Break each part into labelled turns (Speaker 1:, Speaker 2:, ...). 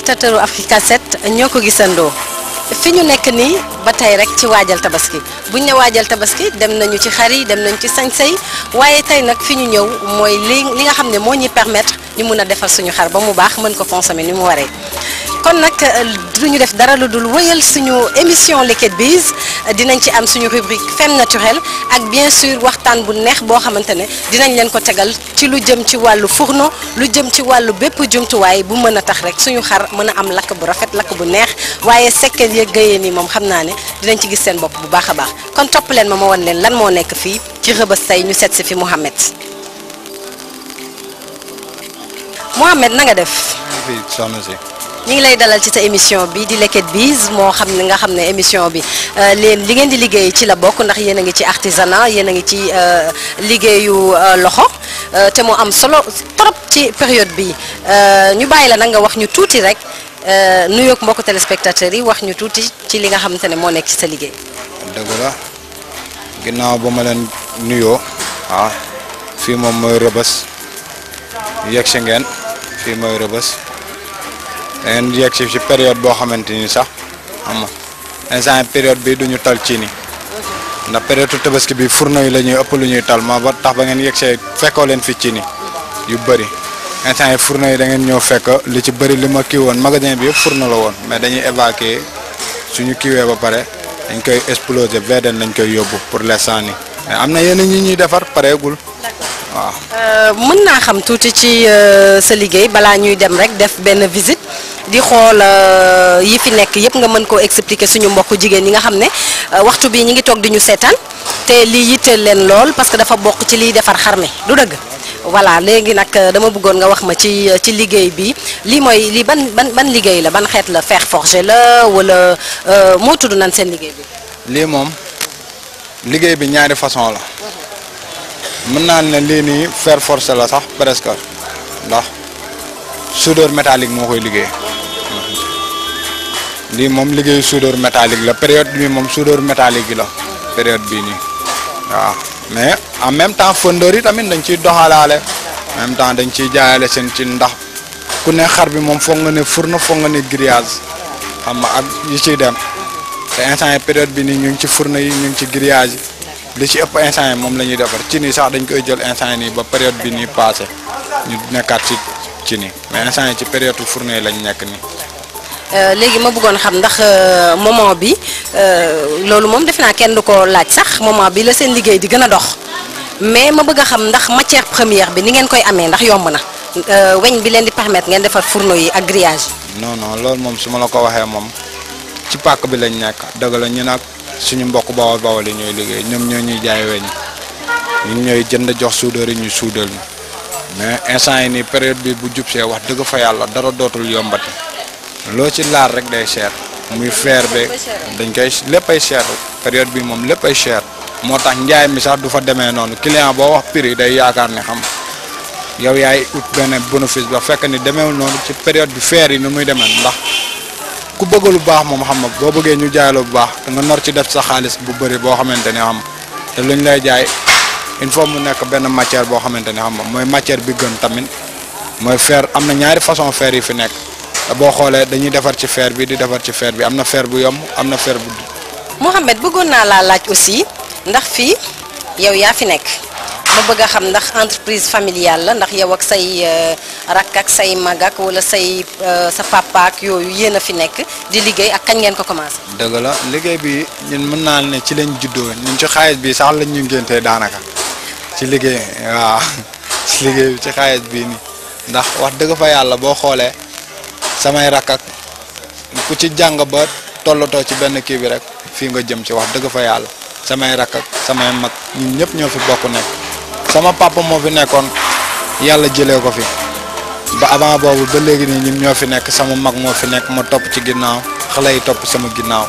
Speaker 1: téléspectateur Africa 7 ñoo ko gisandoo fi ñu nekk nii ba tey rek ci waajal tabaski buñ ne waajal tabaski dem nañu ci xar yi dem nañu ci sañsay waaye tey nag fi ñu ñëw mooy li li nga xam ne moo ñuy permettre ñu mun a defar suñu xar ba mu baax mën ko consommer ni mu waree. kon nag du ñu def dara lu dul wëyal suñu émission Liquid Biz dinañ ci am suñu rubrique femme naturelle ak bien sûr waxtaan bu neex boo xamante ne dinañ leen ko tegal ci lu jëm ci wàllu fourneau lu jëm ci wàllu bépp jumtuwaay bu mën a tax rek suñu xar mën a am lakk bu rafet lakk bu neex waaye sekkeen yeeg gëyee nii moom xam naa ne dinañ ci gis seen bopp bu baax a baax kon topp leen ma ma wan leen lan moo nekk fii ci rëbës tey ñu seet si fi Mouhamed Mouhamed na nga def.
Speaker 2: fii soxna si.
Speaker 1: ñu ngi lay dalal ci sa émission bi di Liquid Biz moo xam ne nga xam ne émission bi leen li ngeen di liggéey ci la bokk ndax yéen a ngi ci artisanat yéen a ngi ci liggéeyu loxo te mu am solo trop ci période bi ñu bàyyi la nag nga wax ñu tuuti rek nuyoog mbokku téléspectateurs yi wax ñu tuuti ci li nga xamante ne moo nekk ci sa liggéey.
Speaker 2: dëgg la ginnaaw ba ma leen nuyoo waaw fii moom mooy rëbës yegg si ngeen fii mooy rëbës. dangeen yegg si ci période boo xamante ni sax xam nga instant période bi duñu tal ci ni ndax période tabaski bi fourneau yi la ñuy ëpp lu ñuy tal ma ba tax ba ngeen yegg see fekkoo leen fi ci ni yu bëri instant yi fourneau yi da ngeen ñëw fekk li ci bëri li ma kii woon magasin bi yëpp fourneau la woon mais dañuy évacuer suñu kiiwee ba pare dañ koy exploser VDN lañ koy yóbbu pour l'instant ni mais am na yenn ñi ñuy defar pareegul waaw.
Speaker 1: mën naa xam tuuti ci sa liggéey balaa ñuy dem rek def benn visite di xool yi fi nekk yëpp nga mën koo expliquer suñu mbokku jigéen ñi nga xam ne waxtu bi ñi ngi toog di ñu seetaan te lii yitteel leen lool parce que dafa bokk ci liy defar xar mi du dëgg. voilà léegi nag dama bëggoon nga wax ma ci ci liggéey bi lii mooy lii ban ban ban liggéey la ban xeet la fer forgé la wala moo tudd nan seen liggéey bi.
Speaker 2: lii moom liggéey bi ñaari façon la. mën naa ne lii nii fer forcé la sax presque ndax soudeur métallique moo koy liggéey lii moom liggéeyu soudeur métallique la période bi moom soudeur métallique yi la période bii nii waaw mais en même temps fondeur yi tamit dañ ciy doxalaale en même temps dañ ciy jaayale seen ci ndax ku ne xar bi moom foog nga ne fourneau foog nga ne grillage xam nga ak yi ciy dem te instant yi période bi nii ñu ngi ci fourneau yi ñu ngi ci grillage yi li ci ëpp instant yi moom la ñuy defar ci nii sax dañ koy jël instant yi nii ba période bi nii passé ñu nekkaat ci ci nii mais instant yi ci période fourneau yi lañ nekk nii.
Speaker 1: léegi ma bëggoon xam ndax moment bi loolu moom defe naa kenn du ko laaj sax moment bi la seen liggéey di gën a dox mais ma bëgg a xam ndax matière première bi ni ngeen koy amee ndax yomb na weñ bi leen di permettre ngeen defar fourneau yi ak grillage.
Speaker 2: non non loolu moom su ma la ko waxee moom ci pàkk bi lañ nekk dëgg la ñu nag suñu mbokk bawol bawol yi ñooy liggéey ñoom ñoo ñuy jaay weñ ñun ñooy jënd jox soudeur yi ñu suudal ñu mais instant yi nii période bi bu jub see wax dëgg fa yàlla dara dootul yombati loo ci laal rek day cher muy fer be dañ koy lépp ay cher période bi moom lépp ay cher moo tax njaay mi sax du fa demee noonu client boo wax prix day yaakaar ne xam yow yaay ut benn bénéfice ba fekk ni demeewul noonu ci période bi fer yi ni muy demee ndax ku bëgg lu baax moom xam nga boo bëggee ñu jaay la bu baax te nga nar ci def sa xaalis bu bëri boo xamante ne xam te luñ lay jaay il faut mu nekk benn matière boo xamante ne xam nga mooy matière bi gën tamit mooy fer am na ñaari façon fer yi fi nekk te boo xoolee dañuy defar ci fer bi di defar ci fer bi am na fer bu yomb am na fer bu.
Speaker 1: Mouhamed bëggoon naa laa laaj aussi ndax fii yow yaa fi nekk ma bëgg a xam ndax entreprise familiale la ndax yow ak say rakk ak say mag ak wala say sa papa ak yooyu yéen a fi nekk di liggéey ak kañ ngeen ko commencé.
Speaker 2: dëgg la liggéey bi ñun mën naa ne ci lañ juddoo ñun ci xaalis bi sax lañ ñu ngéntee daanaka ci liggéey waaw ci liggéey bi ci xaalis bii nii ndax wax dëgg fa yàlla boo xoolee samay rakk ak ku ci jàng ba tollatoo ci benn kii bi rek fii nga jëm ci wax dëgg fa yàlla samay rakk ak samay mag ñun ñëpp ñoo fi bokk nekk sama papa moo fi nekkoon yàlla jëlee ko fi ba avant boobu ba léegi nii ñun ñoo fi nekk sama mag moo fi nekk ma topp ci ginnaaw xale yi topp sama ginnaaw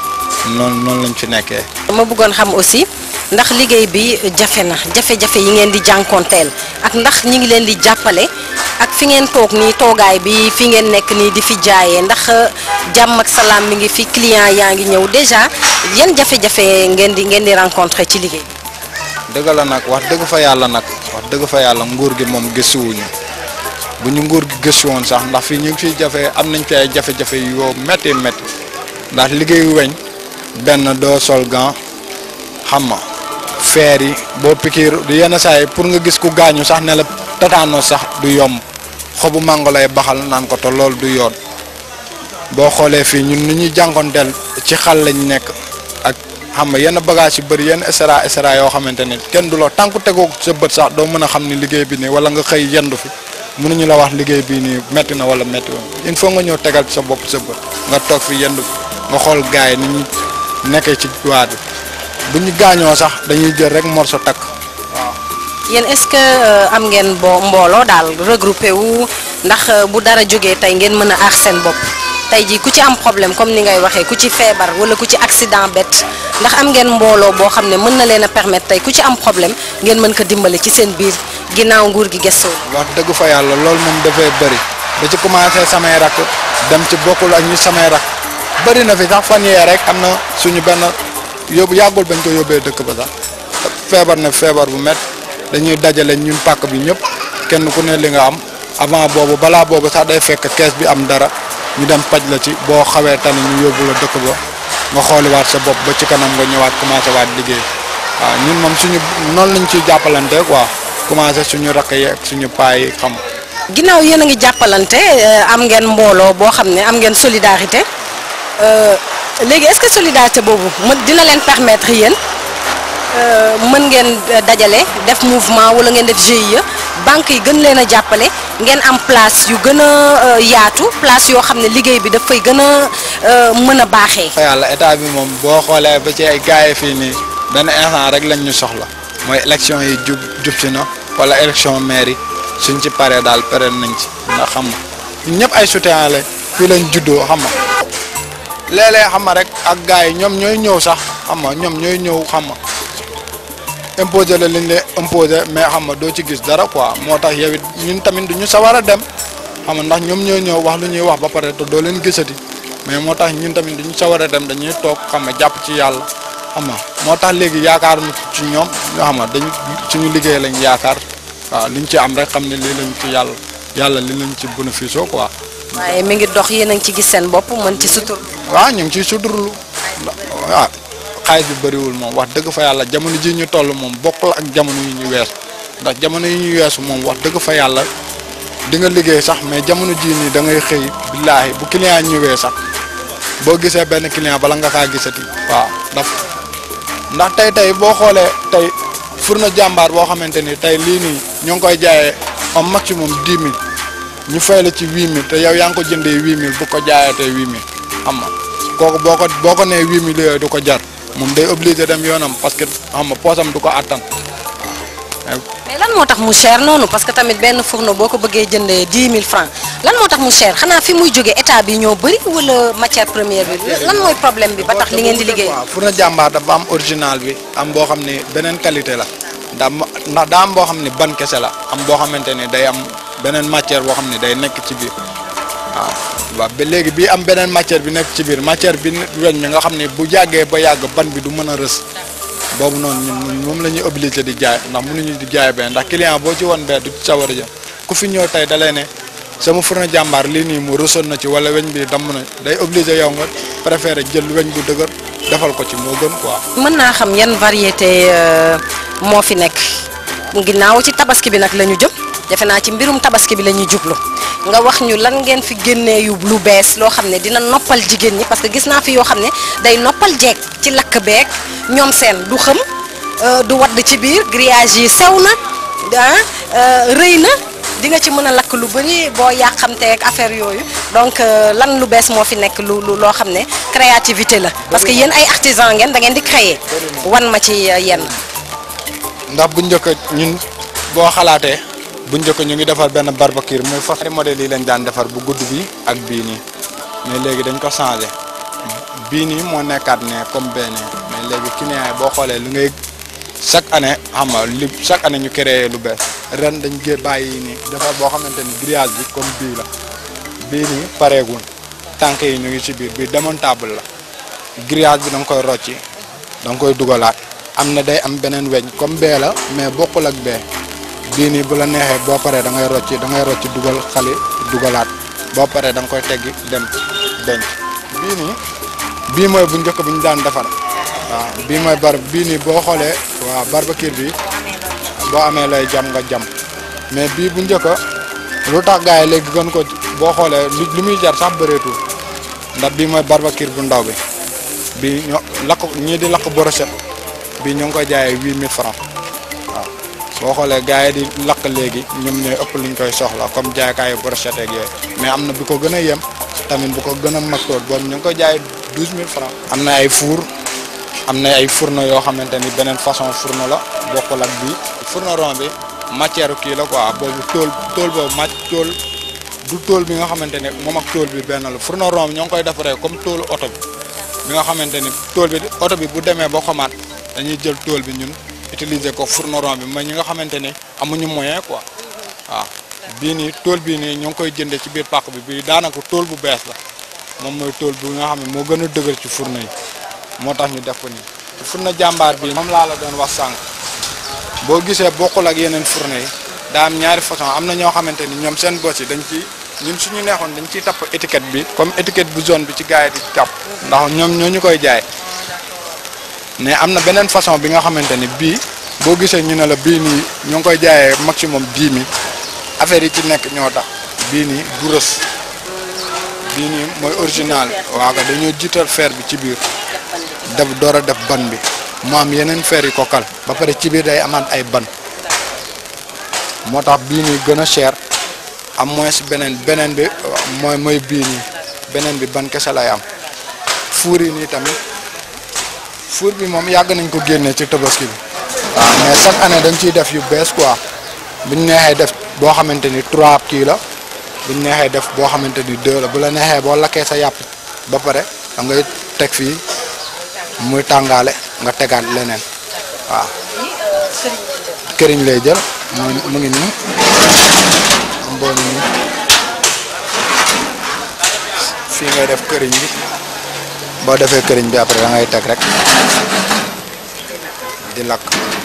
Speaker 2: noonu noonu lañ fi nekkee.
Speaker 1: ma bëggoon xam aussi ndax liggéey bi jafe na jafe-jafe yi ngeen di jànkoonteel ak ndax ñi ngi leen di jàppale ak fi ngeen toog nii toogaay bi fi ngeen nekk nii di fi jaayee ndax jàmm ak salaam mi ngi fi client yaa ngi ñëw déjà yan jafe-jafe ngeen di ngeen di rencontrer ci liggéey
Speaker 2: dëgg la nag wax dëgg fa yàlla nag wax dëgg fa yàlla nguur gi moom gëstuwuñu bu ñu nguur gi gëstu woon sax ndax fii ñu ngi fiy jafe am nañ fi ay jafe-jafe yoo métti métti ndax liggéeyu weñ benn doo sol gant xam nga feer yi boo pikiir yenn saa yi pour nga gis ku gaañu sax ne la tataano sax du yomb xobu mango lay baxal naan ko te loolu du yoon boo xoolee fii ñun ni ñuy jànkonteel ci xal lañ nekk ak xam nga yenn bagage yu bëri yenn extra extra yoo xamante ni kenn du la tànku tegoo sa bët sax doo mën a xam ni liggéey bi nii wala nga xëy yendu fi mënuñu la wax liggéey bii nii metti na wala metti woon il faut nga ñëw tegal sa bopp sa bët nga toog fi yendu nga xool gaay ni ñu nekkee ci waa bi bu ñu gaañoo sax dañuy jël rek morso takk waaw.
Speaker 1: yéen est-ce que am ngeen bo mbooloo daal regroupé wu ndax bu dara jógee tey ngeen mën a aar seen bopp tey jii ku ci am problème comme ni ngay waxee ku ci feebar wala ku ci accident bett ndax am ngeen mbooloo boo xam ne mën na leen a permettre tey ku ci am problème ngeen mën ko dimbale ci seen biir ginnaaw nguur gi gëstoo.
Speaker 2: wax dëgg fa yàlla loolu moom dafay bëri da ci commencé samay rakk dem ci bokkul ak ñu samay rakk bëri na fi sax fan yee rek am na suñu benn yóbbu yàggul bañ ko yóbbee dëkk ba sax feebar na feebar bu met dañuy dajale ñun pàkk bi ñëpp kenn ku ne li nga am avant boobu balaa boobu sax day fekk kees bi am dara ñu dem paj la ci boo xawee tani ñu yóbbu la dëkk ba nga xooliwaat sa bopp ba ci kanam nga ñëwaat commencé waat liggéey waaw ñun moom suñu noonu lañ ciy jàppalante quoi commencé suñu rakk yi ak suñu paa yi xam.
Speaker 1: ginnaaw yéen a ngi jàppalante am ngeen mbooloo boo xam ne am ngeen solidarité léegi est-ce que solidarité boobu mën dina leen permettre yéen mën ngeen dajale def mouvement wala ngeen def GIE banque yi gën leen a jàppale ngeen am place yu gën a yaatu place yoo xam ne liggéey bi dafay gën a mën a baaxee.
Speaker 2: yàlla état bi moom boo xoolee ba ci ay gars yi fii nii benn instant rek lañ ñu soxla mooy élection yi jub jub si na wala élection maire yi suñ ci paree daal pare nañ ci ndax xam nga ñun ñëpp ay soutien la fii lañ juddoo xam nga léeg-léeg xam nga rek ak gars yi ñoom ñooy ñëw sax xam nga ñoom ñooy ñëw xam nga imposer la liñ lay imposer mais xam nga doo ci gis dara quoi moo tax yow it ñun tamit du ñu sawar a dem xam nga ndax ñoom ñooy ñëw wax lu ñuy wax ba pare te doo leen gisati mais moo tax ñun tamit du ñu sawar a dem dañuy toog xam nga jàpp ci yàlla xam nga moo tax léegi yaakaar ci ñoom ñoo xam nga dañ suñu liggéey lañ yaakaar waaw liñ ci am rek xam ne lii lañ ci yàlla yàlla li lañ ci bénéfice quoi.
Speaker 1: waaye mi ngi dox yéen a ngi ci gis seen bopp mën ci sutur.
Speaker 2: waaw ñu ngi ciy suturlu waaw xaalis bi bëriwul moom wax dëgg fa yàlla jamono ji ñu toll moom bokkul ak jamono yi ñu weesu ndax jamono yi ñu weesu moom wax dëgg fa yàlla di nga liggéey sax mais jamono jii nii da ngay xëy billaahi bu client ñëwee sax boo gisee benn client bala nga kaa gisati waaw ndax ndax tey tey boo xoolee tey furna jàmbaar boo xamante ni tey lii nii ñoo ngi koy jaayee au maximum dix mille ñu fay la ci huit mille te yow yaa ngi ko jëndee huit mille bu ko jaayatee huit mille xam nga kooku boo ko boo ko nee huit mille yooyu du ko jar moom day obligé dem yoonam parce que xam nga poosam du ko attan.
Speaker 1: mais lan moo tax mu cher noonu parce que tamit benn fourneau boo ko bëggee jëndee dix mille francs lan moo tax mu cher xanaa fi muy jógee état bi ñoo bëri wala matière première bi lan mooy problème bi ba tax li ngeen di liggéey.
Speaker 2: waaw furna jàmbaar dafa am original bi am boo xam ne beneen qualité la ndax ndax daa am boo xam ne ban kese la am boo xamante ne day am beneen matière boo xam ne day nekk ci biir waaw. waaw ba léegi bii am beneen matière bi nekk ci biir matière bi weñ mi nga xam ne bu yàggee ba yàgg ban bi du mën a rës boobu noonu ñun moom la ñuy obligé di jaay ndax mënuñu di jaay benn ndax client boo ci won bee du sawar a jëm ku fi ñëw tey da lay ne sama fourneau jàmbaar lii nii mu rësoon na ci wala weñ bi damm na day obligé yow nga préféré jël weñ bu dëgër defal ko ci moo gën quoi.
Speaker 1: mën naa xam yan variété moo fi nekk ginnaaw ci tabaski bi nag la ñu jëm defe naa ci mbirum tabaski bi la ñuy jublu nga wax ñu lan ngeen fi génnee yu lu bees loo xam ne dina noppal jigéen ñi parce que gis naa fi yoo xam ne day noppal jeeg ci lakk beeg ñoom seen du xëm du wadd ci biir grillage yi sew na ah rëy na di nga ci mën a lakk lu bëri boo yàqamteeg affaire yooyu donc lan lu bees moo fi nekk lu lu loo xam ne créativité la parce que yéen ay artisan ngeen da ngeen di créer wan ma ci yenn.
Speaker 2: ndax bu njëkk ñun boo xalaatee. bu njëkk ñu ngi defar benn barbecue muy fas modèle yi lañ daan defar bu gudd bi ak bii nii mais léegi dañ ko changé bii nii moo nekkaat ne comme benn mais léegi client yi boo xoolee lu ngay chaque année xam nga li chaque année ñu créé lu bees ren dañ gé bàyyi nii defar boo xamante ni grillage bi comme bii la bii nii pareegul tànk yi ñu ngi ci biir bii démontable la grillage bi da nga koy rocci da nga koy dugalaat am na day am beneen weñ comme bee la mais bokkul ak bee bii nii bu la neexee boo paree da ngay rocci da ngay rocci dugal xali dugalaat boo paree da nga koy teggi dem denc bii nii bii mooy bu njëkk bi ñu daan defar waaw bii mooy bar bii nii boo xoolee waaw barbecue bi boo amee lay jam nga jam mais bii bu njëkk lu tax gars yi léegi gën ko boo xoolee li li muy jar sax bëreetul ndax bii mooy barbecue bu ndaw bi bii ñoo lakk ñii di lakk brochette bii ñu ngi koy jaayee huit mille francs waaw boo xoolee gars yi di lakk léegi ñoom ñooy ëpp luñ koy soxla comme jaaykaayu brochette ak yooyu mais am na bu ko gën a yem tamit bu ko gën a mag tool boobu ñu ngi koy jaayee douze mille francs am na ay four am na ay fourneau yoo xamante ni beneen façon fourneau la bokkul ak bii fourneau rond bi matière kii la quoi boobu tool tool boobu màcc tool du tool bi nga xamante ne moom ak tool bi benn la fourneau rond bi ñoo ngi koy defaree comme toolu oto bi bi nga xamante ni tool bi oto bi bu demee ba xomaat dañuy jël tool bi ñun utiliser ko fourneau rond bi mooy ñi nga xamante ni amuñu moyen quoi waaw bii nii tool bii nii ñoo ngi koy jëndee ci biir pàq bi bii daanaka tool bu bees la moom mooy tool bu nga xam ne moo gën a dëgër ci fourneau yi moo tax ñu def ko nii fourneau jàmbaar bi moom laa la doon wax sànq boo gisee bokkul ak yeneen fourneau yi daa am ñaari façon am na ñoo xamante ni ñoom seen bos yi dañ ci ñun suñu neexoon dañ ciy tapp étiquette bi comme étiquette bu zone bi ci gars yi di tapp ndax ñoom ñoo ñu koy jaay mais am na beneen façon bi nga xamante ni bii boo gisee ñu ne la bii nii ñoo ngi koy jaayee maximum dix mille affaire yi ci nekk ñoo tax bii nii du rës bii nii mooy original waaw ko dañoo jiital fer bi ci biir def door a def ban bi mu am yeneen fer yi ko kal ba pare ci biir day amaat ay ban moo tax bii nii gën a cher am moins beneen beneen bi mooy mooy bii nii beneen bi ban kese lay am fuur yi nii tamit fuur bi moom yàgg nañ ko génnee ci tabaski bi waaw mais chaque année dañ ciy def yu bees quoi buñ neexee def boo xamante ni trois kii la buñ neexee def boo xamante ni deux la bu la neexee boo lakkee sa yàpp ba pare da ngay teg fii muy tàngaale nga tegaat leneen waaw këriñ lay jël mu mu ngi nii mboo ni nii fii ngay def këriñ bi boo defee këriñ bi après da ngay teg rek di lakk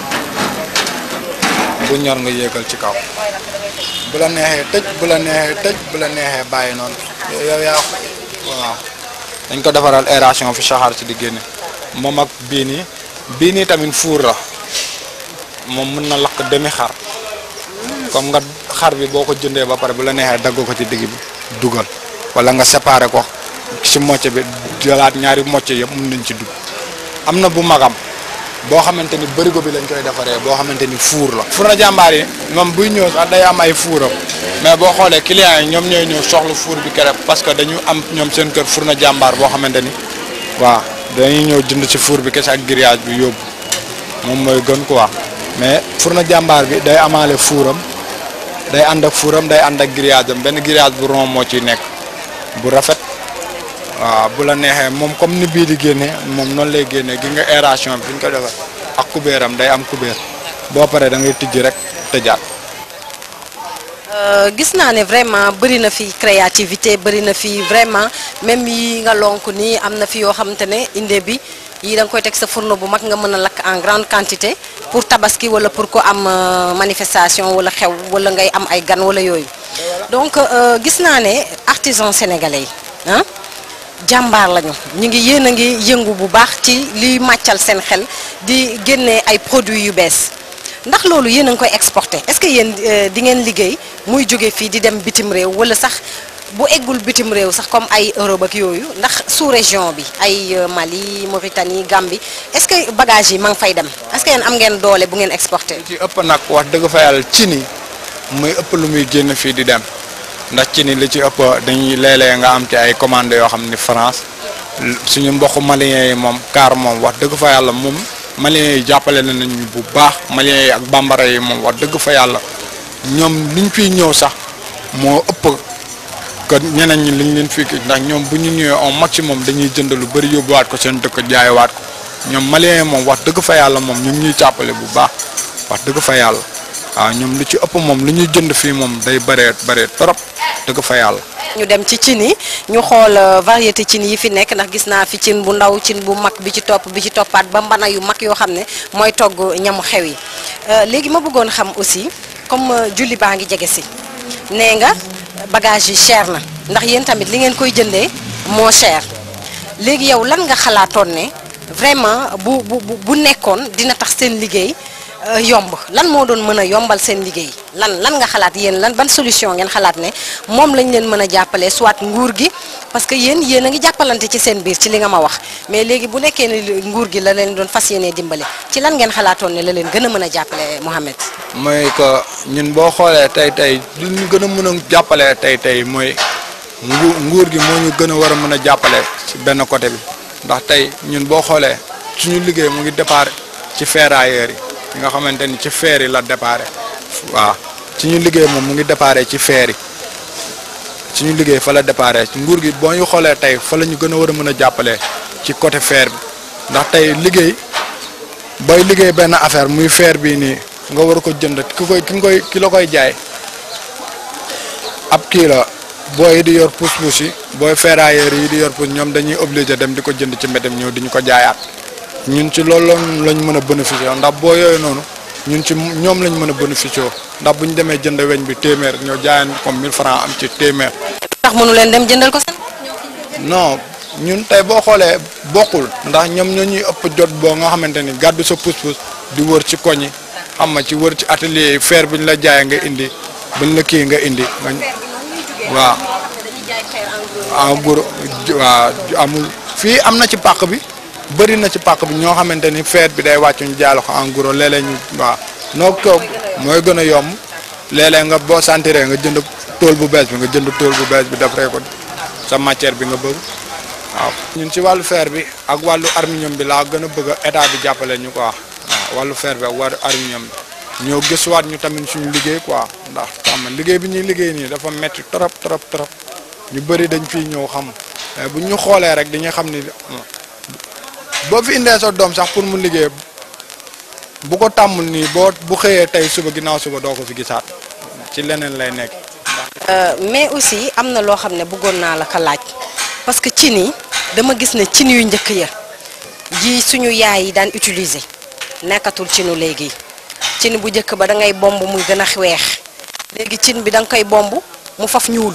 Speaker 2: bu ñor nga yéegal ci kaw bu la neexee tëj bu la neexee tëj bu la neexee bàyyi noonu yow yaa waaw dañ ko defaral aération fi saxaar si di génne moom ak bii nii bii nii tamit fuur la moom mën na lakk demi xar comme nga xar bi boo ko jëndee ba pare bu la neexee dagg ko ci digg bi dugal wala nga séparer ko ci mocce bi jëlaat ñaari mocce yëpp mën nañ ci dugg am na bu magam boo xamante ni bërigo bi lañ koy defaree boo xamante ni fuur la. fuur na jàmbaar yi moom buy ñëw sax day am ay fuuram mais boo xoolee clients yi ñoom ñooy ñëw soxla fuur bi keroog parce que dañu am ñoom seen kër fuur na jàmbaar boo xamante ni waaw dañuy ñëw jënd ci fuur bi kese ak grillage bi yóbbu moom mooy gën quoi mais fuur na jàmbaar bi day amaale fuuram day ànd ak fuuram day ànd ak grillage am benn grillage bu rond moo ciy nekk bu rafet. waaw bu la neexee moom comme ni bii di génne moom noonu lay génnee gi nga aération bi ñu ko defar ak kubéeram day am kubéer boo paree da ngay tijji rek tëjaat.
Speaker 1: gis naa ne vraiment bëri na fi créativité bëri na fi vraiment même yi nga lonk nii am na fi yoo xamante ne inde bi yii da nga koy teg sa fourneau bu mag nga mën a lakk en grande quantité pour tabaski wala pour ko am manifestation wala xew wala ngay am ay gan wala yooyu donc gis naa ne artisan sénégalais yi ah. jàmbaar lañu ñu ngi yéen a ngi yëngu bu baax ci liy màccal seen xel di génnee ay produits yu bees ndax loolu yéen a ngi koy exporté est-ce que yéen di ngeen liggéey muy jóge fii di dem bitim réew wala sax bu eggul bitim réew sax comme ay Europe ak yooyu ndax sous région bi ay Mali Mauritanie Gambie est-ce que bagage yi ma ngi fay dem est-ce que yéen am ngeen doole bu ngeen exporté.
Speaker 2: ci ëpp nag wax dëgg fa yàlla ci ni muy ëpp lu muy génn fii di dem. ndax ci ni li ci ëpp dañuy léeg-léeg nga am ci ay commandes yoo xam ni France suñu mbokku maliens yi moom car moom wax dëgg fa yàlla moom maliens yi jàppale nañu bu baax maliens yi ak bambara yi moom wax dëgg fa yàlla ñoom liñ fiy ñëw sax moo ëpp que ñeneen ñi liñ leen fii ndax ñoom bu ñu ñëwee au maximum dañuy jënd lu bëri yóbbuwaat ko seen dëkk jaayiwaat ko ñoom maliens yi moom wax dëgg fa yàlla moom ñu ngi ñuy jàppale bu baax wax dëgg fa yàlla waaw ñoom lu ci ëpp moom lu ñuy jënd fii moom day bëree bëree trop. dëgg fa yàlla.
Speaker 1: ñu dem ci cin yi ñu xool variété cin yi fi nekk ndax gis naa fi cin bu ndaw cin bu mag bi ci topp bi ci toppaat ba mbana yu mag yoo xam ne mooy togg ñamu xew yi léegi ma bëggoon xam aussi comme julli baa ngi jege si nee nga bagage yi cher na ndax yéen tamit li ngeen koy jëndee moo cher léegi yow lan nga xalaatoon ne vraiment bu bu bu nekkoon dina tax seen liggéey yomb lan moo doon mën a yombal seen liggéey lan lan nga xalaat yéen lan ban solution ngeen xalaat ne moom lañ leen mën a jàppale soit nguur gi parce que yéen yéen a ngi jàppalante ci seen biir ci li nga ma wax mais léegi bu nekkee ne nguur gi la leen doon fas yéenee dimbale ci lan ngeen xalaatoon ne la leen gën a mën a jàppale Mouhamed.
Speaker 2: mooy que ñun boo xoolee tey tey li ñu gën a mën a jàppale tey tey mooy ngu nguur gi moo ñu gën a war a mën a jàppale ci benn côté bi ndax tey ñun boo xoolee suñu liggéey mu ngi départ ci ferrailleurs yi. yi nga xamante ni ci feer yi la déparé waaw ci ñu liggéey moom mu ngi déparé ci feer yi ci ñu liggéey fa la déparé nguur gi boo ñu xoolee tey fa la ñu gën a war a mën a jàppale ci côté feer bi ndax tey liggéey booy liggéey benn affaire muy feer bii nii nga war ko jënd ki koy ki nga koy ki la koy jaay ab kii la booy di yor pousse-pousse yi booy ferrailleurs yi di yor pousse ñoom dañuy obligé dem di ko jënd ci mbedem ñëw di ñu ko jaayaat ñun ci loolu lañ mën a bénéficier ndax boo yooyu noonu ñun ci ñoom lañ mën a bénéficier ndax bu ñu demee jënd weñ bi téeméer ñoo jaayaan comme 1000 francs am ci téeméer.
Speaker 1: tax mënu leen dem jëndal ko seen.
Speaker 2: non ñun tey boo xoolee bokkul ndax ñoom ñoo ñuy ëpp jot boo nga xamante ni gàddu sa pousse-pousse di wër ci koñ yi xam nga ci wër ci atelier yi fer bi ñu la jaayee nga indi buñ la kii nga indi nga waaw. en gros waaw amul fii am na ci pàq bi. bëri na ci pàq bi ñoo xamante ni feet bi day wàcc ñu jaay la ko en gros léeg-léeg ñu waaw noo ko mooy gën a yomb léeg-léeg nga boo sentiree nga jënd tool bu bees bi nga jënd tool bu bees bi defaree ko sa matière bi nga bëgg waaw. ñun ci wàllu fer bi ak wàllu aluminium bi laa gën a bëgg état bi jàppale ñu quoi waaw wàllu fer bi ak wàllu aluminium bi ñoo gëstuwaat ñu tamit suñu liggéey quoi ndax xam liggéey bi ñuy liggéey nii dafa metti trop trop trop ñu bëri dañ fiy ñëw xam mais bu ñu xoolee rek dañuy xam ni. boo fi indee sa doom sax pour mu liggéey bu ko tàmmul nii boo bu xëyee tey suba ginnaaw suba doo ko fi gisaat ci leneen lay nekk.
Speaker 1: mais aussi am na loo xam ne bëggoon naa la ko laaj parce que cin yi dama gis ne cin yu njëkk ya ji suñu yaay yi daan utiliser nekkatul cinu léegi cin bu njëkk ba da ngay bomb muy gën a weex léegi cin bi da nga koy bomb mu faf ñuul.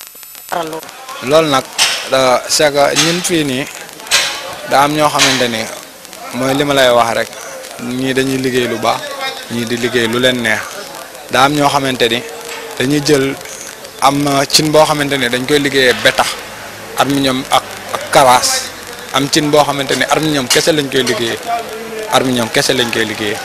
Speaker 2: loolu nag c'est que ñun fii nii. daa am ñoo xamante ni mooy li ma lay wax rek ñii dañuy liggéey lu baax ñii di liggéey lu leen neex daa am ñoo xamante ni dañuy jël am cin boo xamante ni dañ koy liggéeyee betax aluminium ak ak karaas am cin boo xamante ni aluminium kese lañ koy liggéeyee aluminium kese lañ koy liggéeyee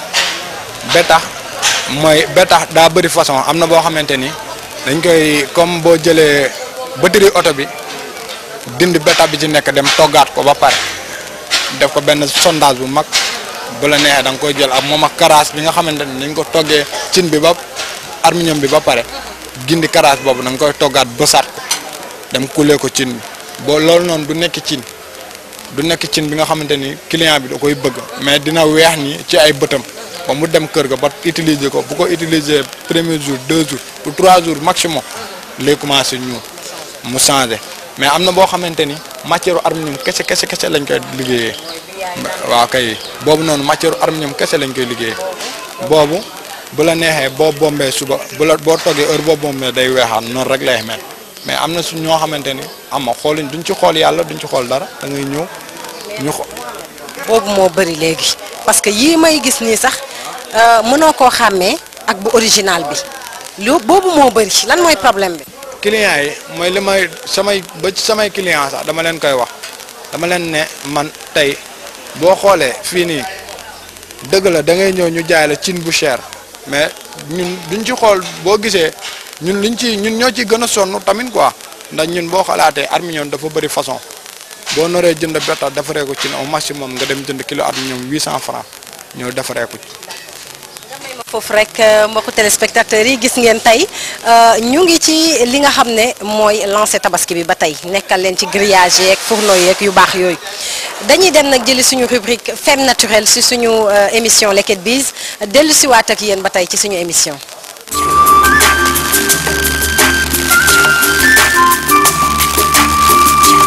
Speaker 2: betax mooy betax daa bëri façon am na boo xamante ni dañ koy comme boo jëlee batterie oto bi. dindi beta bi ci nekk dem toggaat ko ba pare def ko benn sondage bu mag bu la neexee da nga koy jël ak moom ak karaas bi nga xamante ni dañ ko toggee cin bi ba aluminium bi ba pare gindi karaas boobu da nga koy toggaat bësaat ko dem kulee ko cin bi boo loolu noonu du nekk cin du nekk cin bi nga xamante ni client bi da koy bëgg mais dina weex ni ci ay bëtam ba mu dem kër ga ba utiliser ko bu ko utiliser premier jour deux jours ou trois jours maximum lay commencé ñu mu changé. mais am na boo xamante ni matière aluminium kese kese kese lañ koy liggéeyee waaw kay boobu noonu matière aluminium kese lañ koy liggéeyee boobu bu la neexee boo bombee suba bu la boo toggee heure boo bombee day weexaan noonu rek lay mel mais am na su ñoo xamante ni am na xooluñ duñ ci xool yàlla duñ ci xool dara da ngay ñëw ñu xo
Speaker 1: boobu moo bëri léegi parce que yii may gis nii sax mënoo koo xàmmee ak bu original bi lu boobu moo bëri lan mooy problème bi.
Speaker 2: clients yi mooy li may samay ba ci samay clients sax dama leen koy wax dama leen ne man tey boo xoolee fii nii dëgg la da ngay ñëw ñu jaay la cin bu cher mais ñun duñ ci xool boo gisee ñun liñ ci ñun ñoo ci gën a sonn tamit quoi ndax ñun boo xalaatee aluminium dafa bëri façon boo noree jënd betta defaree ko cin au maximum nga dem jënd kilo aluminium 800 francs ñëw defaree ko ci.
Speaker 1: foofu rek mbokku téléspectateurs yi gis ngeen tey ñu ngi ci li nga xam ne mooy lancé tabaski bi ba tey nekkal leen ci grillage yeeg fourneau yeeg yu baax yooyu dañuy dem nag jëli suñu rubrique femme naturelle si suñu émission Leket Biz dellu si waat ak yéen ba tey ci suñu émission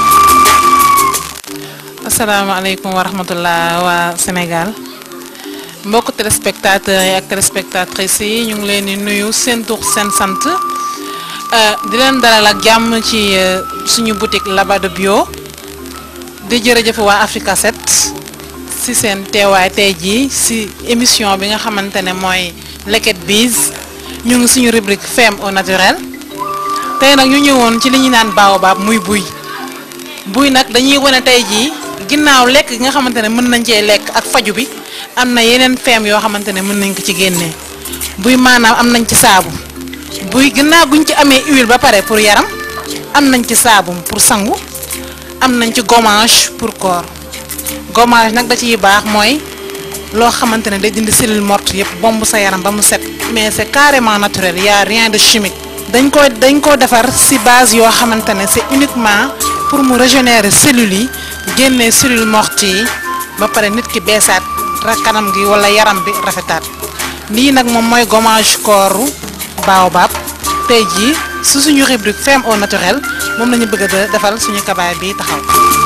Speaker 3: asalaamaaleykum wa rahmatullah waa Sénégal mbokk téléspectateurs yi ak téléspectatrices yi ñu ngi leen di nuyu seen tur seen sant di leen dalal ak jàmm ci suñu boutique Labado Bio di jërëjëf waa Africa 7 si seen teewaay tey jii si émission bi nga xamante ne mooy Leket Biz ñu ngi suñu rubrique femme au naturel tey nag ñu ñëwoon ci li ñu naan baobab muy buy buy nag dañuy wane tey jii ginnaaw lekk gi nga xamante ne mën nañ cee lekk ak faju bi am na yeneen feem yoo xamante ne mën nañ ko ci génnee buy maanaam am nañ ci saabu buy ginnaaw guñ ci amee huile ba pare pour yaram am nañ ci saabu pour sangu am nañ ci gommage pour corps gommage nag da ciy baax mooy loo xamante ne day dindi cellule morte yëpp bomb sa yaram ba mu set mais c'est carrément naturel y a rien de chimique dañ ko dañ ko defar ci base yoo xamante ne c'est uniquement pour mu régénérer cellules yi génnee cellules mortes yi ba pare nit ki beesaat kanam gi wala yaram bi rafetaat lii nag moom mooy gommage corps baobab tey jii su suñu rubrique femme au naturel moom la ñu bëgg a defal suñu kabaay bi taxaw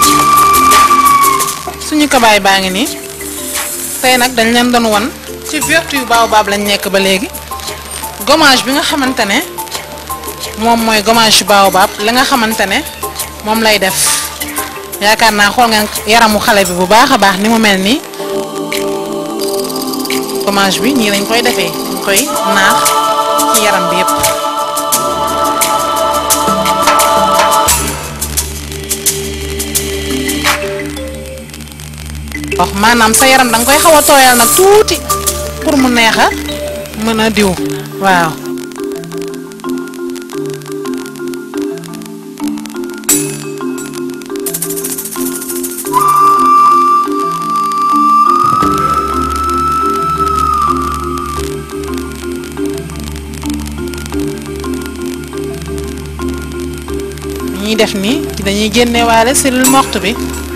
Speaker 3: suñu kabaay baa ngi nii tey nag dañ leen doon won ci vertu yu baobab lañ nekk ba léegi gommage bi nga xamante ne moom mooy gommage baobab li nga xamante ne moom lay def yaakaar naa xool ngeen yaramu xale bi bu baax a baax ni mu mel nii gommage bi nii lañ koy defee dañ koy naax ci yaram bi yépp wax maanaam sa yaram danga koy xaw a tooyal nag tuuti pour mu neex a mën a diw waaw ñuy def nii dañuy génne waale cellule morte bi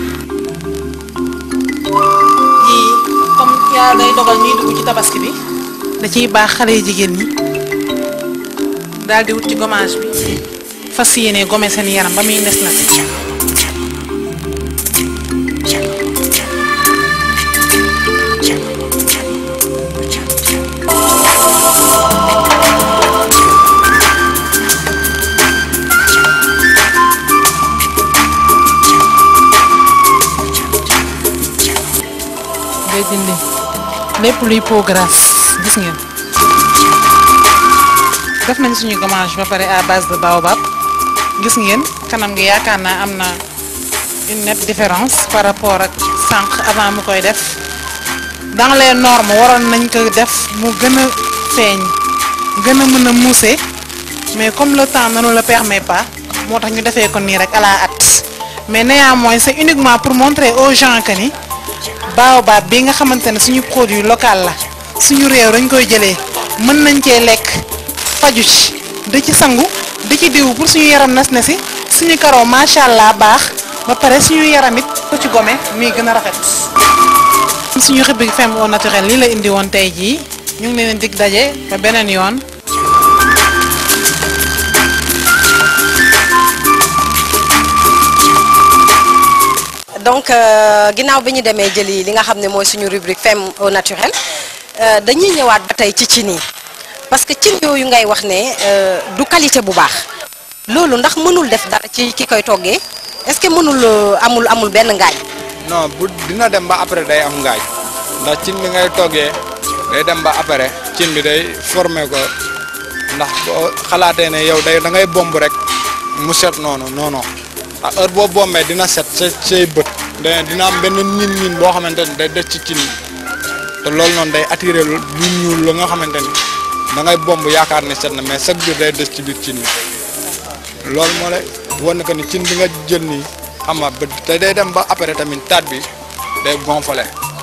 Speaker 3: yii comme yàlla day dogal ñuy dugg ci tabaski bi da ciy baax xale yu jigéen ñi daal di wut ci gommage bi fas yéene gome seen yaram ba muy nes na day dindi lépp luy peau grasse gis ngeen def nañ suñu gommage ba pare à base de baobab gis ngeen kanam gi yaakaar naa am na une nette différence par rapport ak sànq avant mu koy def dans les normes waroon nañ ko def mu gën a feeñ gën a mën a muuse mais comme le temps ne nous le permet pas moo tax ñu defee ko nii rek à la hâte mais néanmoins c'est uniquement pour montrer aux gens que ni baobab bi nga xamante ne suñu produit local la suñu réew dañ koy jëlee mën nañ cee lekk faju ci di ci sangu di ci diw pour suñu yaram nas na si suñu karoo macha allah baax ba pare suñu yaram it ko ci gome muy gën a rafet. suñu rubrique femme au naturel lii la indi woon tey jii ñu ngi leen dig daje ba beneen yoon.
Speaker 1: donc ginnaaw bi ñu demee jëli li nga xam ne mooy suñu rubrique femme au naturel dañuy ñëwaat ba tey ci cin yi parce que cin yooyu ngay wax ne du qualité bu baax loolu ndax mënul def dara ci ki koy toggee est-ce que mënul amul amul benn ngaañ.
Speaker 2: non bu dina dem ba après day am ngaañ ndax cin bi ngay toggee day dem ba après cin bi day formé ko ndax boo xalaatee ne yow day da ngay bomb rek mu set noonu non non ah heure boo bombee dina set sa say bët dina am benn niin niin boo xamante ni day des ci cin te loolu noonu day attiré lu ñuul la nga xamante ni da ngay bomb yaakaar ne set na mais chaque jour day des ci biir cin bi loolu moo lay wan que ni cin bi nga jël nii xam nga ba te day dem ba après tamit taat bi day gonflé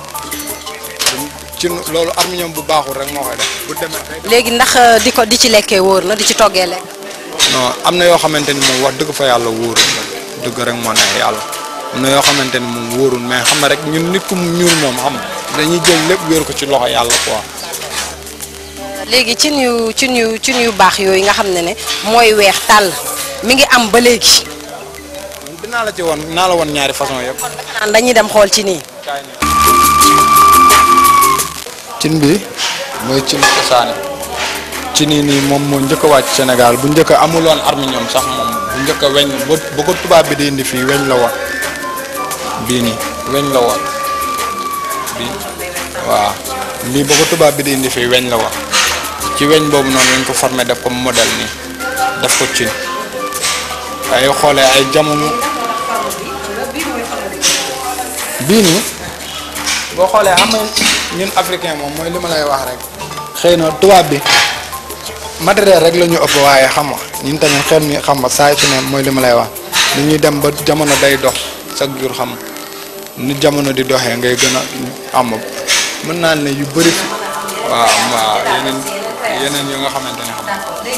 Speaker 2: cin loolu arminium bu baaxul rek moo koy def bu demee day
Speaker 1: léegi ndax di ko di ci lekkee wóor na di ci toggee lekk.
Speaker 2: non am na yoo xamante ni moom wax dëgg fa yàlla wóorul dëgg rek moo neex yàlla am na yoo xamante ni moom wóorul mais xam na rek ñun nit ku ñuul moom xam dañuy jël lépp wéer ko ci loxo yàlla quoi.
Speaker 1: léegi cin yu cin yu cin yu baax yooyu nga xam ne ne mooy weex tàll mi ngi am ba léegi.
Speaker 2: dinaa la ci woon dinaa la woon ñaari façon yëpp.
Speaker 1: naan dañuy dem xool ci nii.
Speaker 2: cin bi mooy cin cosaani ci nii nii moom moo njëkk a wàcc Sénégal bu njëkk a amuloon arminium sax moom bu njëkk a weñ ba ba ko tubaab bi di indi fii weñ la woon bii nii weñ la woon bii waaw lii ba ko tubaab bi di indi fii weñ la woon ci weñ boobu noonu lañ ko formé def ko modèle nii def ko cin ay xoolee ay jamono bii nii boo xoolee xam nga ñun africain moom mooy li ma lay wax rek xëy na tubaab bi matériel rek la ñu ëpp waaye xam nga ñun tamit xel mi xam nga saa su ne mooy li ma lay wax ni ñuy dem ba jamono day dox chaque jour xam ni jamono di doxee ngay gën a am mën naa ne yu bëri fi waaw waaw yeneen yeneen yu nga xamante ne xam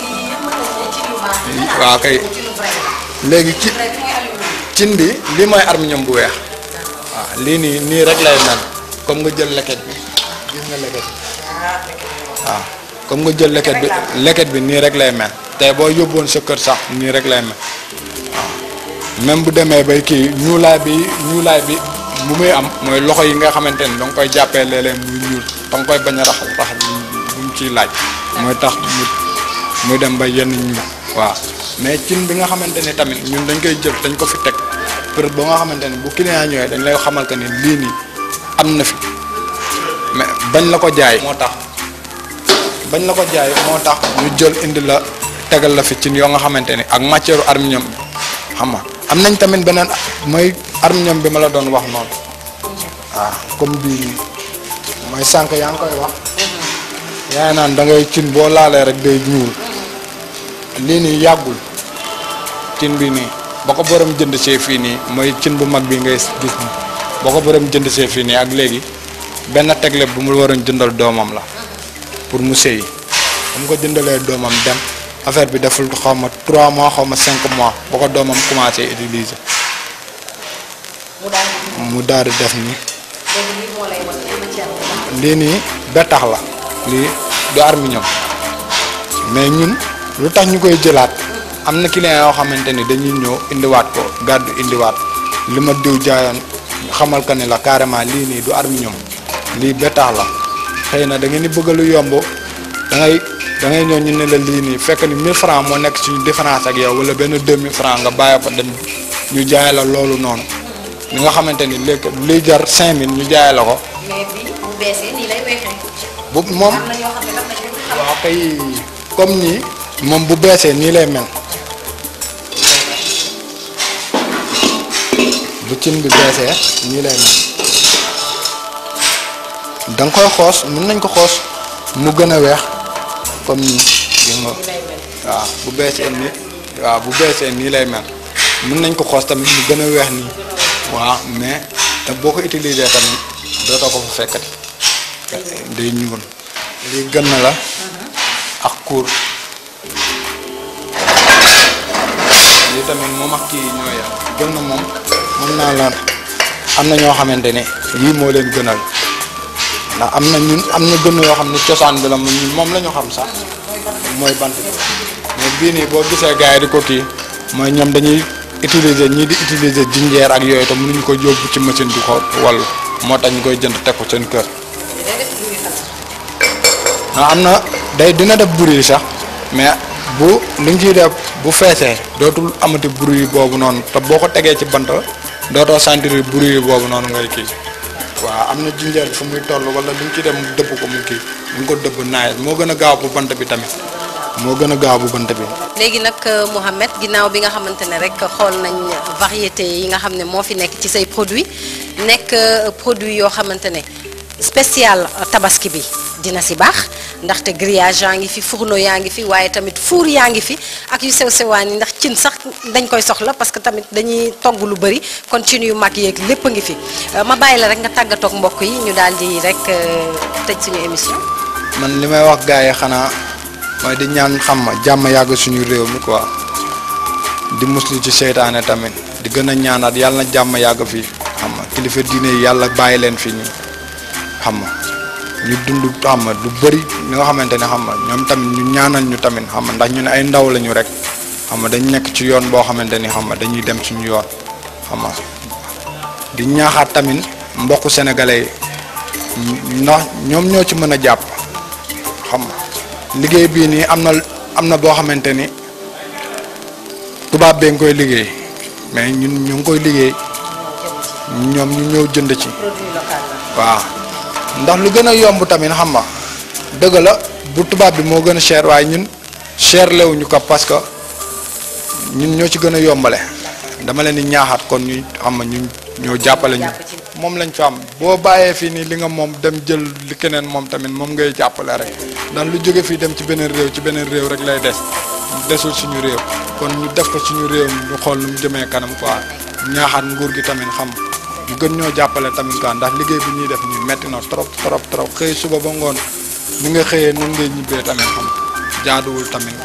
Speaker 2: waaw kay léegi ci cin bi lii mooy arminium bu weex waaw lii nii nii rek lay mel comme nga jël leket bi gis nga leket bi waaw comme nga jël leket bi leket bi nii rek lay mel tey boo yóbboon sa kër sax nii rek lay mel waaw même bu demee bay kii ñuulaay bi ñuulaay bi bu muy am mooy loxo yi nga xamante ni da nga koy jàppee léeg-léeg muy ñuul da nga koy bañ a raxas raxas bu mu ciy laaj mooy tax mu muy dem ba yenn ñuul waaw mais cin bi nga xamante ni tamit ñun dañ koy jël dañ ko fi teg pour ba nga xamante ni bu client ñëwee dañ lay xamal que ni lii nii am na fi mais bañ la ko jaay moo tax bañ la ko jaay moo tax ñu jël indi la tegal la fi cin yoo nga xamante ni ak matière arminium bi xam nga am nañ tamit beneen mooy arminium bi ma la doon wax noonu waaw comme bii nii mooy sànq yaa ngi koy wax yaa naan da ngay cin boo laalee rek day ñuul lii nii yàggul cin bi nii ba ko borom jënd see fii nii mooy cin bu mag bi ngay gis nii ba ko borom jënd see fii nii ak léegi benn tegle bu mu waroon jëndal doomam la pour mu sëyi bu mu ko jëndalee doomam dem affaire bi deful xaw ma 3 mois xaw ma 5 mois ba ko doomam commencé utiliser mu daal di def nii lii nii bettax la lii du arminium mais ñun lu tax ñu koy jëlaat am na client yoo xamante ni dañuy ñëw indiwaat ko gàddu indiwaat li ma diw jaayoon xamal ko ni la carrément lii nii du arminium lii bettax la xëy na da ngeen di bëgg lu yomb da ngay da ngay ñëw ñu ne la lii nii fekk ni 1000 francs moo nekk suñu différence ak yow wala benn 2000 francs nga bàyyi ko dem ñu jaay la loolu noonu li nga xamante ni léegi liy jar 5000 ñu jaay la ko.
Speaker 1: mais bi bu beesee nii lay weexee.
Speaker 2: bu moom
Speaker 1: am na ñoo xam ne tam dañu ko xam.
Speaker 2: waaw kay comme nii moom bu beesee nii lay mel bu cin bi beesee nii lay mel da nga koy xoos mën nañ ko xoos mu gën a weex comme nii gis nga waaw bu beesee nii waaw bu beesee nii lay mel mën nañ ko xoos tamit mu gën a weex nii waaw mais te boo ko utiliser tamit dootoo ko fa fekkati day ñuul lii gën na la ak kuur lii tamit moom ak kii ñoo yem gën na moom mën naa la am na ñoo xamante ne yii moo leen gënal ndax am na ñun am na gën yoo xam ne cosaan bi la mu ñun moom la ñu xam sax mooy bant bi mais bii nii boo gisee gars yi di ko kii mooy ñoom dañuy utiliser ñii di utiliser jinjeer ak yooyu te mënuñu ko yóbbu ci machine di ko wallu moo tax ñu koy jënd teg ko seen kër ah am na day dina def bruit sax mais bu li nga ciy def bu feesee dootul amati bruit boobu noonu te boo ko tegee ci bant dootoo sentir bruit boobu noonu ngay kii waaw am na jinjeer fu muy toll wala li nga ciy def mu dëbb ko mu kii mu ngi ko dëbb naaj moo gën a gaaw bu bant bi tamit moo gën a gaaw bu bant bi.
Speaker 1: léegi nag Mouhamed ginnaaw bi nga xamante ne rek xool nañ variété yi nga xam ne moo fi nekk ci say produit nekk produit yoo xamante ne spécial tabaski bi dina si baax ndaxte grillage yaa ngi fi fourneau yaa ngi fi waaye tamit four yaa ngi fi ak yu sew sewaan yi ndax cin sax dañ koy soxla parce que tamit dañuy togg lu bëri kon cin yu mag yeeg lépp a ngi fi ma bàyyi la rek nga tàggatoog mbokk yi ñu daal di rek tëj suñu émission.
Speaker 2: man li may wax gars yi xanaa mooy di ñaan xam ma jàmm yàgg suñu réew mi quoi di muslu ci seytaane tamit di gën a ñaanaat yàlla na jàmm yàgg fii xam nga kilifa diine yi yàlla bàyyi leen fi ñu xam nga ñu dund xam nga lu bëri li nga xamante ne xam nga ñoom tamit ñu ñaanal ñu tamit xam nga ndax ñu ne ay ndaw lañu rek xam nga dañ nekk ci yoon boo xamante ni xam nga dañuy dem suñu yoon xam nga di ñaaxaat tamit mbokku sénégalais yi ndax ñoom ñoo ci mën a jàpp xam nga liggéey bii nii am na am na boo xamante ni tubaab bee nga koy liggéey mais ñun ñu ngi koy liggéey ñoom ñu ñëw jënd ci waaw ndax lu gën a yomb tamit xam nga dëgg la bu tubaab bi moo gën a cher waaye ñun cher lewuñu ko parce que ñun ñoo ci gën a yombale dama leen di ñaaxaat kon ñu xam nga ñu ñoo jàppale ñu moom lañ fi am boo bàyyee fii nii li nga moom dem jël li keneen moom tamit moom ngay jàppale rek ndax lu jóge fii dem ci beneen réew ci beneen réew rek lay des desul suñu réew kon ñu def ko suñu réew mi ñu xool nu mu jëmee kanam quoi ñaaxaat nguur gi tamit xam ñu gën ñoo jàppale tamit quoi ndax liggéey bi ñuy def ñu metti na trop trop trop xëy suba ba ngoon ni nga xëyee noonu ngay ñibbee tamit xam jaaduwul tamit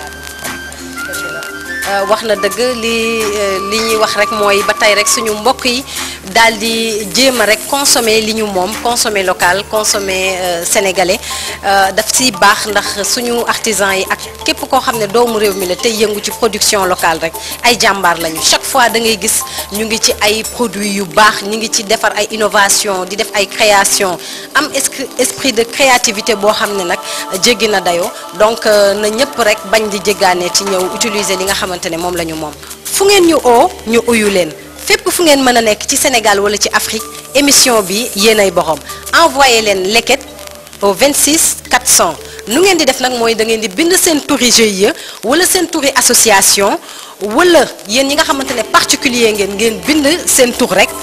Speaker 1: wax na dëgg li li ñuy wax rek mooy ba tey rek suñu mbokk yi daal di jéem a rek consommer li ñu moom consommer local consommer sénégalais daf siy baax ndax suñu artisan yi ak képp koo xam ne doomu réew mi la tey yëngu ci production locale rek ay jàmbaar lañu chaque fois da ngay gis ñu ngi ci ay produits yu baax ñu ngi ci defar ay innovation di def ay création am esprit de créativité boo xam ne nag jéggi na dayoo donc na ñëpp rek bañ di jéggaane ci ñëw utiliser li nga xamante ne moom la ñu moom fu ngeen ñu oo ñu uyu leen fépp fu ngeen mën a nekk ci Sénégal wala ci Afrique émission bi yéenay borom envoyé leen leket au 26 400 nu ngeen di def nag mooy da ngeen di bind seen turi GIE wala seen turi association wala yéen ñi nga xamante ne particulier ngeen ngeen bind seen tur rek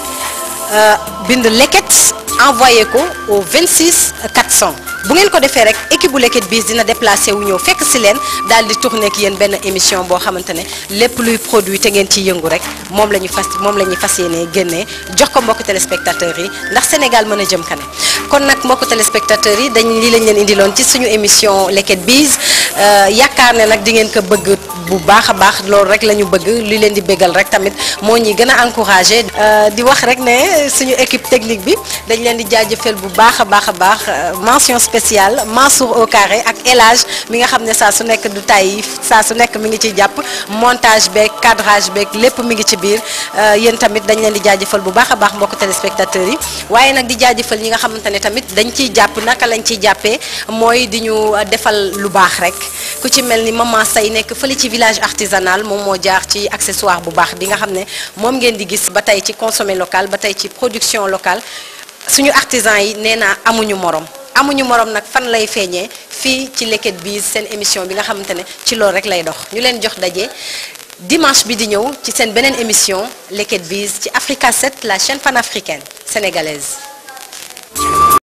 Speaker 1: bind leket envoyé ko au 26 400 bu ngeen ko defee rek équipe bu Leket Biz dina déplacé wu ñëw fekk si leen daal di tourné ak yéen benn émission boo xamante ne lépp luy produit te ngeen ciy yëngu rek moom la ñu fas moom la ñuy fas yéenee génnee jox ko mbokku téléspectateurs yi ndax Sénégal mën a jëm kanam kon nag mbokku téléspectateurs yi dañ lii lañ leen indiloon ci suñu émission Leket Biz yaakaar ne nag di ngeen ko bëgg bu baax a baax loolu rek la ñu bëgg li leen di bégal rek tamit moo ñuy gën a encouragé di wax rek ne suñu équipe technique bi dañ leen di jaajëfal bu baax a baax a baax mention spéciale Mansour au carré ak El Hadj mi nga xam ne saa su nekk du tay saa su nekk mi ngi ciy jàpp montage beeg cadrage beeg lépp mi ngi ci biir yéen tamit dañ leen di jaajëfal bu baax a baax mbokk téléspectateurs yi waaye nag di jaajëfal ñi nga xamante ne tamit dañ ciy jàpp naka lañ ciy jàppee mooy di ñu defal lu baax rek ku ci mel ni maman say nekk fële ci village artisanal moom moo jaar ci accessoire bu baax bi nga xam ne moom ngeen di gis ba tey ci consommer local ba tey ci production locale suñu artisan yi nee naa amuñu morom amuñu morom nag fan lay feeñee fii ci Leket Biz seen émission bi nga xamante ne ci loolu rek lay dox ñu leen jox daje dimanche bi di ñëw ci seen beneen émission Leket Biz ci Africa 7 la chaîne panafricaine sénégalaise